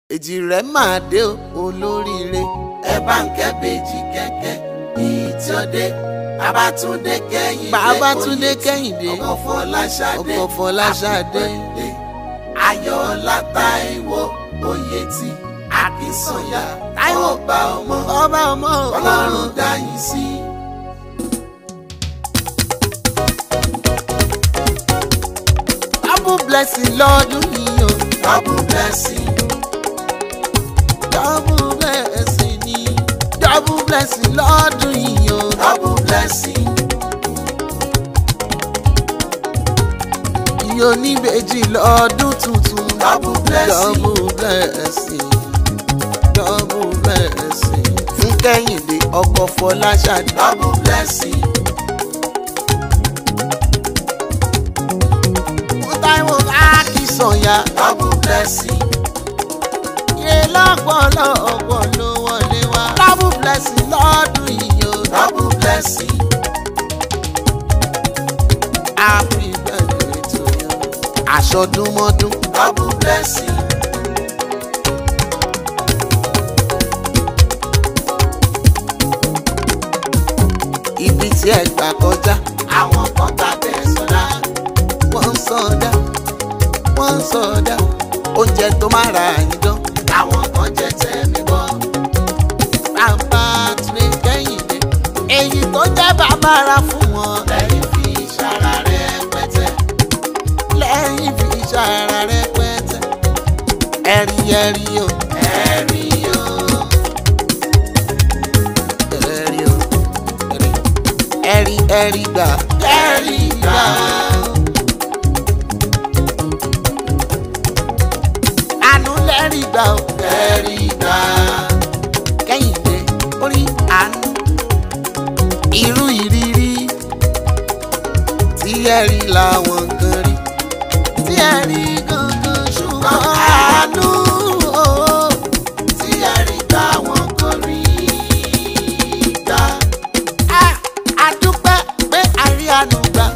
èjì rẹ̀ máa dé o, olóríire. ẹ bá ń kẹ́ bèjì kẹ̀kẹ́ èyí tí ó dé Babátúndé Kẹ́hìndé Babátúndé Kẹ́hìndé ọkọ Fọláṣadé ọkọ Fọláṣadé. Happy birthday. Ayọ̀ọ́lá Táíwò Oyètì Akínsànyà Táíwò. ọba ọmọ ọba ọmọ Ọlọ́run dá yín sí. double blessing lọ́dún yìí o double blessing double blessing ni double blessing lọ́dún yìí o double blessing iye oníbejì lọ́dún tuntun double blessing double blessing double blessing fún Kẹ́hìndé ọkọ Fọláṣadé. double blessing fún Táíwò Akínsànyà double blessing iye lọ́pọ̀lọpọ̀ ló wọlé wá double blessing lọ́dún yìí o double blessing happy birthday to you. àṣọdúnmọ́dún double blessing ibi tí ẹ gbà kọjá àwọn kan gbàgbẹ́ sọ́dá wọ́n ń sọdá wọ́n ń sọdá oúnjẹ tó máa ra àyíndán àwọn kan jẹ tẹ̀mí bọ́ Babátúndé Kẹ́hìndé èyí tó jẹ́ bàbára fún wọn lẹ́yìn fi ṣara rẹ̀ pẹ́tẹ́ lẹ́yìn fi ṣàrà rẹpẹtẹ ẹ̀rí ẹ̀rí o ẹ̀rí o ẹ̀rí o ẹ̀rí ẹ̀rí ẹ̀rí gbà ẹ̀rí gbà. àánú lẹ́rí gbà o ẹ̀rí gbà. Kẹ́hìndé orí àánú irú ìrírí tí ẹ rí làwọn kan rí tí ẹ rí gangan ṣùgbọ́n àánú o tí ẹ̀rí gbà wọn kò rí gbà. a àdúpẹ́ pé àrí àánú gbà.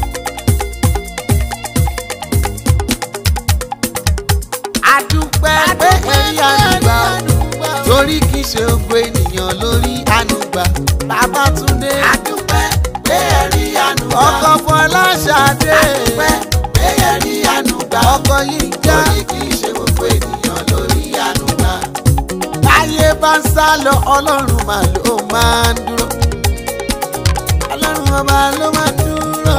àdúpẹ́ pé àrí àánú gbà torí kì í ṣe gbogbo ènìyàn lórí àánú gbà Babátúndé adúpẹ́ pé ẹ̀rí àánú gbà. ọkọ Fọláṣadé adúpẹ́ pé ẹ̀rí àánú gbà. ọkọ Yínká torí kì í ṣe gbogbo ènìyàn lórí àánú gbà. táyé bá ń sá lọ ọlọ́run mà ló máa ń dúró ọlọ́run ọba ló máa ń dúró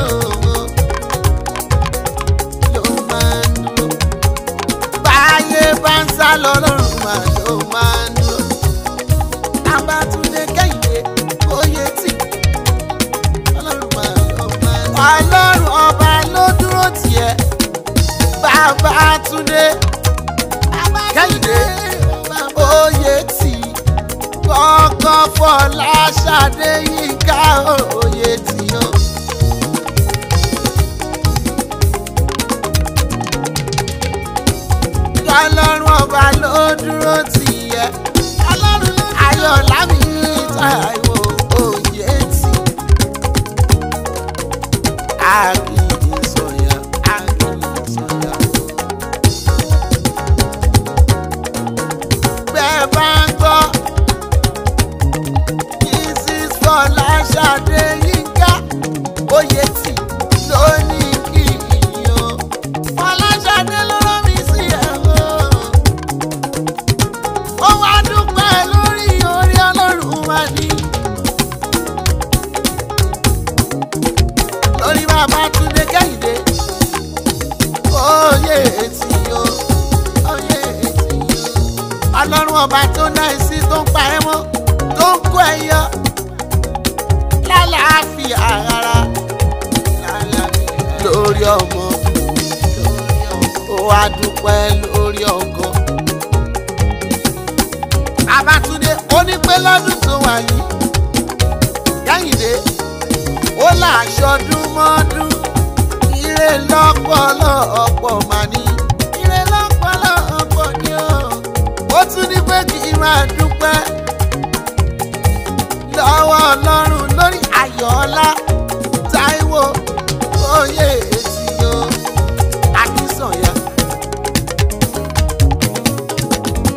ló máa ń dúró báyé bá ń sá lọ ọlọ́run mà ló máa ń dúró Babátúndé Kẹ́hìndé Oyètì ọlọ́run mà ló máa ń dúró ọlọ́run ọba ló dúró tiẹ̀ Babátúndé Kẹ́hìndé Oyètì kọ́kọ́ Fọláṣadé Yínká Oyètì o. ọlọ́run ọba ló dúró tì yẹ Ayọ̀lámì Táíwò Oyètì. Akínsànyà Akínsànyà. bẹ́ẹ̀ bá ń gbọ́ mrs Fọláṣadé Yínká Oyètì ló ní kí o Fọláṣadé ló rán mi sí ẹ̀rọ ó wá dúpẹ́ lórí orí ọlọ́run wa ní. lórí Babátúndé Kẹ́hìndé Oyètì o Oyètì o ọlọ́run ọba tó ná ẹsí tó ń pa ẹ́ mọ́ tó ń kó ẹ yọ lálàáfíà rárá lórí ọmọ ó wá dúpẹ́ lórí ọkọ. Babátúndé ó ní pé lọ́dún tó wà yìí Kẹ́hìndé ó láṣọdún mọ́dún ire lọ́pọ̀lọpọ̀ mà ní ire lọ́pọ̀lọpọ̀ ni ó ó tún ní pé kí n máa dúpẹ́ lọ́wọ́ ọlọ́run lórí Ayọ̀ọ́lá Táíwò Oyètì o Akínsànyà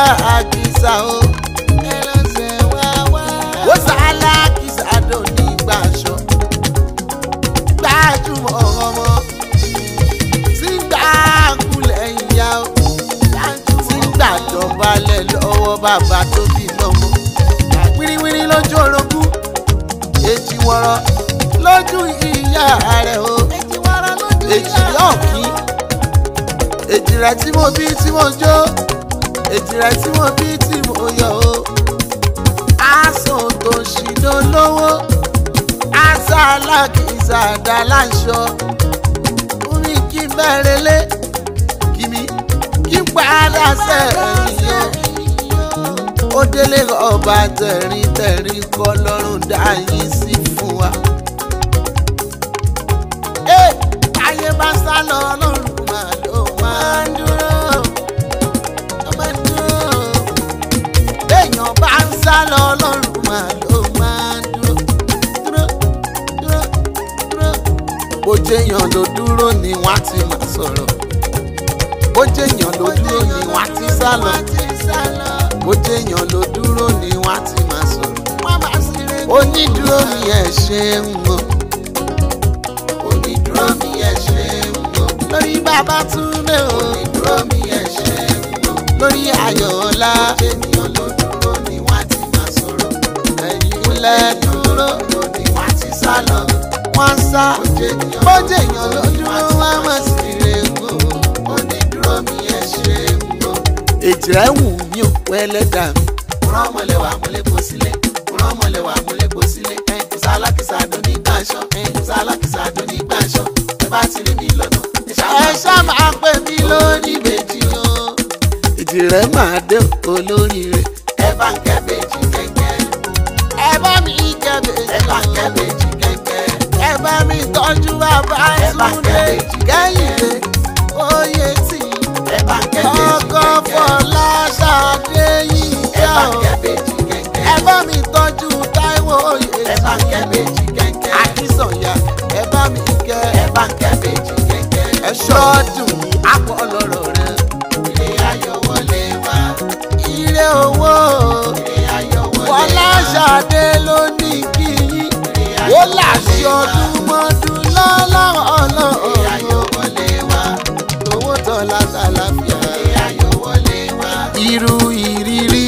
àkìsà o. ẹlẹ́sẹ̀ wá wá. ó sàálà àkìsà dò ní gbàṣọ. gbajúmọ̀ ọmọ tí ń gbà kulẹ̀ ìyá o. tí ń gbàjọbalẹ̀ lọ́wọ́ bàbá tó bí lọ́mọ. wíríwírí lójú orogún èjì wọ̀rọ̀ lójú ìyá rẹ̀ o. èjì yóò kí èjì rẹ̀ tí mo bí tí mo jó èjì rẹ̀ tí mo bí tí mo yọ o. aṣọ tó ṣìdó lówó aṣọ alákìísà dá láṣọ fún mi kí n bẹ̀rẹ̀ lé kí mi kí n padà sẹ́yìn o ó délé ọba tẹ̀rín tẹ̀rín kọ́ lọ́rùn dá yín sí fún wa. Ẹ, ayé bá sá lọ lọ́rùn máa ló máa ń dúró ó máa ń dúró béèyàn bá ń sá lọ lọ́rùn máa ló máa ń dúró dúró dúró dúró. bó jẹ́yàn ló dúró ni wọ́n á ti máa sọ̀rọ̀ bó jẹ́yàn ló dúró ni wọ́n á ti sá lọ bó jẹ́yàn ló dúró ni wọ́n á ti máa sọ̀rọ̀ onídúró mi ẹ̀ ṣe ń mọ̀ onídúró mi ẹ̀ ṣe ń mọ̀ lórí bàbá túnbẹ o onídúró mi ẹ̀ ṣe ń mọ̀ lórí ayọ̀ọ́lá ènìyàn ló dúró ni wọ́n á ti máa sọ̀rọ̀ ẹ̀yìn lẹ́ dúró ni wọ́n á ti sá lọ wọ́n sá bójèèyàn ló dúró wọ́n á mọ̀ sí rẹ̀ gbò onídúró mi ẹ̀ ṣe ń mọ̀ èjì rẹ̀ wù mí ò pẹ́lẹ́dà mi rán mọ̀lẹ́wà mọ̀lẹ́kọ̀ sílẹ̀ rán mọ̀lẹ́wà mọ̀lẹ́kọ̀ sílẹ̀ kùsà alákìsà dùn ní gbàṣọ kùsà alákìsà dùn ní gbàṣọ ẹ bá ti rí mi lọ́nà ẹ ṣá máa pè mí lórí méjì o. èjì rẹ̀ máa dé olórí rẹ̀. ẹ bá ń kẹ́ bèjì kẹ̀kẹ́ ẹ bá mi kẹ́bẹ̀ ẹ bá ń kẹ́ bèjì kẹ̀kẹ́ ẹ bá mi tọ́jú bàbá Ẹ bá Túndé kẹ́bẹ̀jì kẹ́hìndé oyè tì ẹ bá ń kẹ́ bèjì ọkọ kẹ̀kẹ́ fọlá ṣàdé yìí ẹ jà bá ń o. kẹ́ bèjì kẹ̀kẹ́ ẹ bá mi tọ́jú Táíwò oyè ẹ bá ń kẹ́ tì bèjì kẹ̀kẹ́ Akínsànyà ẹ bá mi kẹ́ ẹ bá ń kẹ́ bèjì kẹ̀kẹ́ ẹ ṣọ́ọ̀dùn àpọ̀ ọlọ́rọ̀ rẹ̀ ilé ayọ̀ wọlé wá ire owó ilé ayọ̀ wọlé fọlá wá ṣàdé ló ní kí yín ó láṣẹ ọdún mọ́dún lọ́lọ́ọ̀lọ́ ilé ayọ̀ wọlé wá owó tọ́lá tàlàfíà. ilé ayọ̀ wọlé wá irú ìrírí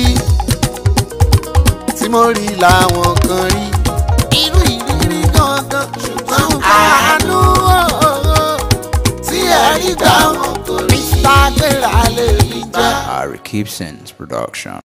tí mo rí làwọn kan rí. irú ìrírí gangan ṣùgbọ́n àánú ọ̀ọ́ tí ẹ̀rí gbà wọ́n kò rí. mr gbéra lè rí jẹ́. Ari Keepson's production.